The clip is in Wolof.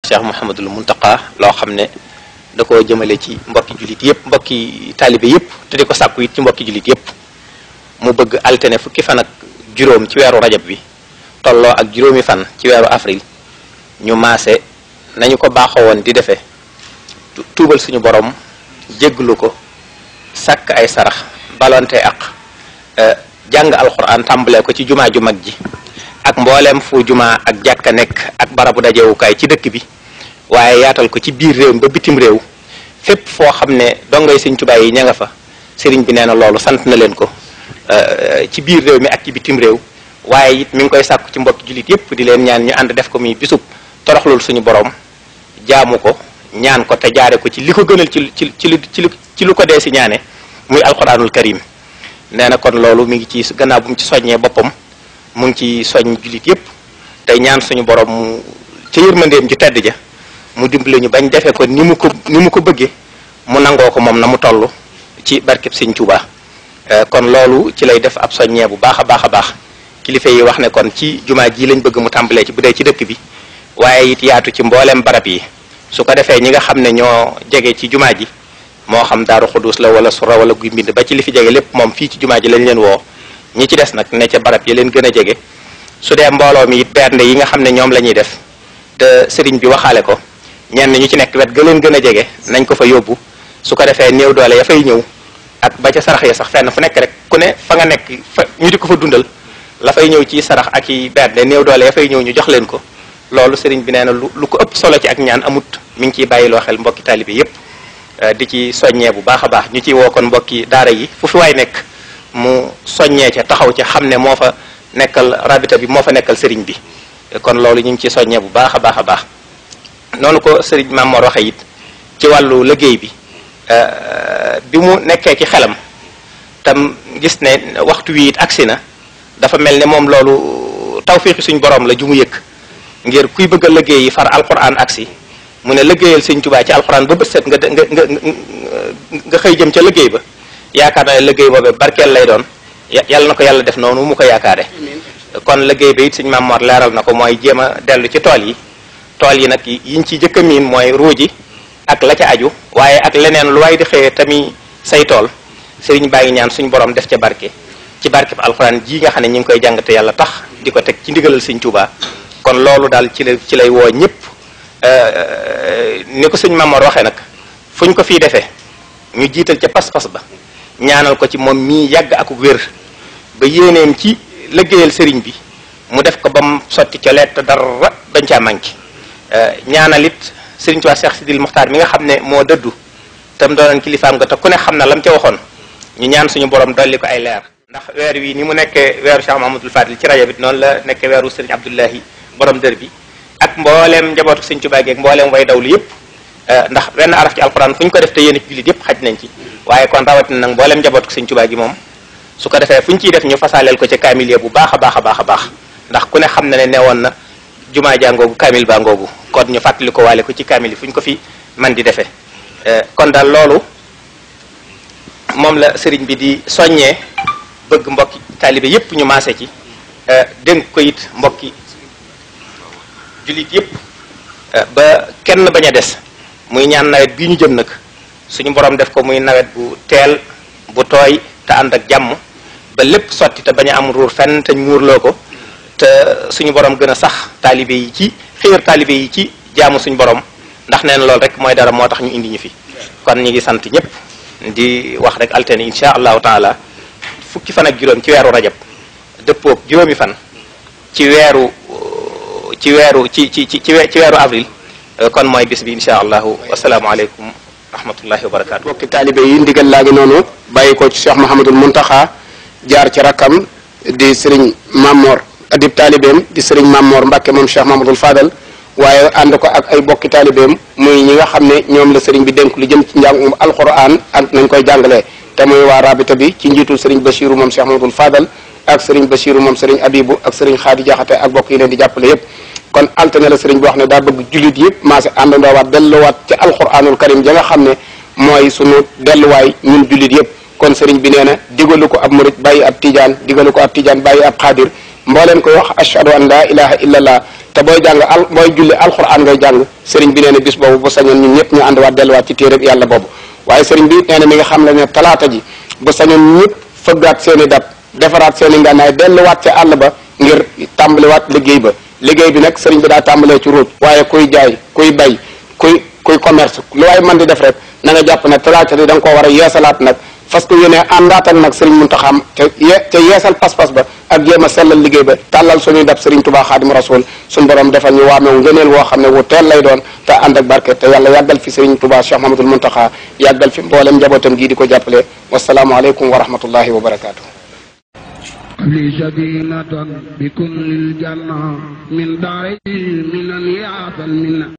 Cheikh Mouhamadul Muntaqa loo xam ne da koo jëmale ci mbokki jullit yëpp mbokki taalibe yëpp te di ko sàkku it ci mbokki jullit yëpp mu bëgg altine fukki fan ak juróom ci weeru rajab bi tolloo ak juróomi fan ci weeru avril ñu maase nañu ko baaxoo woon di defee tuubal suñu borom jégglu ko sàkk ay sarax balonte ak jàng alxuraan tàmbalee ko ci jumaa ju mag ji ak mbooleem fu jumaa ak jàkka nekk ak barabu dajewukaay ci dëkk bi waaye yaatal ko ci biir réew mi ba bitim réew fépp foo xam ne dongay sëñ Tuubaa yi ña nga fa sëriñ bi nee na loolu sant na leen ko ci biir réew mi ak ci bitim réew waaye it mi ngi koy sàkku ci mbokki jullit yépp di leen ñaan ñu ànd def ko muy bisub toroxlul suñu borom jaamu ko ñaan ko te jaare ko ci li ko gënal ci ci ci ci ci lu ko dee si ñaane muy alquranul karim nee na kon loolu mi ngi ci gannaaw bu mu ci soññee boppam mu ngi ci soññ jullit yépp tey ñaan suñu borom mu ca yërmandeem ju tedd ja mu dimbale ñu bañ defee ko ni mu ko ni mu ko bëggee mu nangoo ko moom na mu toll ci barkeb sëñ Tuubaa kon loolu ci lay def ab soññee bu baax a baax a baax kilifa yi wax ne kon ci jumaa ji lañ bëgg mu tàmbalee ci bu dee ci dëkk bi waaye it yaatu ci mbooleem barab yi su ko defee ñi nga xam ne ñoo jege ci jumaa ji moo xam daaru xudus la wala sura wala guy mbind ba ci li fi jege lépp moom fii ci jumaa ji lañ leen woo ñi ci des nag ne ca barab yi leen gën a jege su dee mbooloo mi it bernde yi nga xam ne ñoom la ñuy def te sëriñ bi waxaale ko ñenn ñu ci nekk wet ga leen gën a jege nañ ko fa yóbbu su ko defee néew doole ya fay ñëw ak ba ca sarax ya sax fenn fu nekk rek ku ne fa nga nekk fa ñu di ko fa dundal la fay ñëw ci sarax ak i bernde néew doole ya fay ñëw ñu jox leen ko loolu sëriñ bi nee na lu lu ko ëpp solo ci ak ñaan amut mi ngi ciy bàyyiloo xel mbokki taalibe yépp di ci soññee bu baax a baax ñu ciy woo kon mbokki daara yi fu fi waay nekk mu soññee ca taxaw ca xam ne moo fa nekkal rabita bi moo fa nekkal sëriñ bi kon loolu ñu ngi ciy soññee bu baax a baax a baax noonu ko sëriñ Mamor waxe it ci wàllu liggéey bi bi mu nekkee ci xelam tam gis ne waxtu wi it agsi na dafa mel ne moom loolu tawfiixi suñ borom la ju mu yëkk ngir kuy bëgg a liggéey yi far alquran agsi mu ne liggéeyal sëñ Tuubaa ci alquran ba bët set nga nga nga nga xëy jëm ca liggéey ba yaakaar na ne liggéey boobee barkeel lay doon yàlla na ko yàlla def noonu mu ko yaakaare kon liggéey ba it suñ Mamor leeral na ko mooy jéem a dellu ci tool yi tool yi nag yiñ ci jëkk a miin mooy ruuji ak la ca aju waaye ak leneen lu waay di xëyee tamit say tool sëriñ baa ngi ñaan suñu borom def ca barke ci barke bi alxuraan ji nga xam ne ñu ngi koy jàng te yàlla tax di ko teg ci ndigalal sëñ Tuubaa kon loolu daal ci la ci lay woo ñëpp ni ko sëñ Mamor waxee nag fu ñu ko fii defee ñu jiital ca pas-pas ba ñaanal ko ci moom mii yàgg ak wér ba yéeneem ci liggéeyal sëriñ bi mu def ko ba mu sotti ca leet dara bañ caa manqué ñaanal it sëriñ Tuubaa Cheikh Sidil Muxtaar mi nga xam ne moo dëddu tam doonoon kilifaam nga te ku ne xam na lam ca waxoon ñu ñaan suñu borom dolli ko ay leer ndax weer wi ni mu nekkee weeru Cheikh Mahamadul Fadil ci rajo bi noonu la nekkee weeru sëriñ Abdullahi borom dër bi ak mbooleem njabootu sëriñ Tuubaa gi ak mbooleem way dawlu yëpp ndax wenn araf ci alxuraan fu ñu ko def te yéen ci jullit yëpp xaj nañ ci waaye kon rawatina nag mbooleem njabootu sëriñ Tuubaa gi moom su ko defee fu ñu ciy def ñu fasaaleel ko ca kaamil bu baax a baax a baax a baax ndax ku ne xam na ne newoon na jumaa jàngoogu kaamil baa ngoogu kon ñu fàttali ko waale ko ci kaamil yi fu ñu ko fi man di defee kon daal loolu moom la sëriñ bi di soññee bëgg mbokki taalibe yépp ñu maase ci dénk ko it mbokki jullit yépp ba kenn bañ a des muy ñaan nawet bii ñu jëm nag suñu borom def ko muy nawet bu teel bu tooy te ànd ak jàmm ba lépp sotti te bañ a am ruur fenn te muurloo ko te suñu borom gën a sax taalibe yi ci xiir taalibe yi ci jaamu suñu borom ndax neen loolu rek mooy dara moo tax ñu indi ñu fi kon ñu ngi sant ñëpp di wax rek altine insha allahu taala fukki fan ak juróom ci weeru rajab dëppoog juróomi fan ci weeru ci weeru ci ci ci ci weeru avril kon mooy bis bi insha allahu wasalaamualeykum rahmatullahi wa barakaatu. bokki taalibe yi ndigal laa ngi noonu bàyyi ko ci Cheikh Mahamadul Muntaxa jaar ci rakkam di sëriñ Mamor adib taalibeem di sëriñ Mamor Mbàkke moom Cheikh Mahamadul Fadal waaye ànd ko ak ay bokki taalibeem muy ñi nga xam ne ñoom la sëriñ bi dénk lu jëm ci njàngum alquran ak nañ koy jàngalee te muy waa rabita bi ci njiitul sëriñ Bachiru moom Cheikh Mahamadul Fadal ak sëriñ Bachiru moom sëriñ Abibu ak sëriñ Xaadi Jaxate ak bokk yi leen di jàppale yépp kon altine la sëriñ bi wax ne daa bëgg jullit yëpp maase àndandoowaat delluwaat ci alquranul karim ja nga xam ne mooy sunu delluwaay ñun jullit yëpp kon sëriñ bi nee na digalu ko ab murit bàyyi ab tijaan digalu ko ab tijaan bàyyi ab xaadir mbooleem koy wax ashhadu an laa ilaha illallah te booy jàng al booy julli alquran ngay jàng sëriñ bi nee na bis boobu bu sañoon ñun ñëpp ñu ànduwaat delluwaat ci téereb yàlla boobu waaye sëriñ bi nee na mi nga xam ne ne talaata ji bu sañoon ñëpp fëggaat seen i dab defaraat seen i ngànnaay delluwaat ca àll ba ngir tàmbaliwaat liggéey ba liggéey bi nag sëriñ bi daa tàmbalee ci ruuj waaye kuy jaay kuy bay kuy kuy commerce lu waaye mën di def rek na nga jàpp ne talaata ji da nga koo war a yeesalaat nag fas ko yéene àndaatal nag sëriñ Muntaxa te ye te yeesal pas-pas ba ak jéem a sellal liggéey ba tàllal suñuy dab sëriñ Tuubaa Xaadimu Rasuul suñ borom defal ñu waamewu ngëneel woo xam ne wu teel lay doon te ànd ak barke te yàlla yàggal fi sëriñ Tuubaa Cheikh Mahamadul Muntaxa yàggal fi mboolem njabootam gii di ko jàppale wasalaamu aleykum wa rahmatullahi wa barakaatu. لي سكينة بكل الجنة من داري من يعطى المنة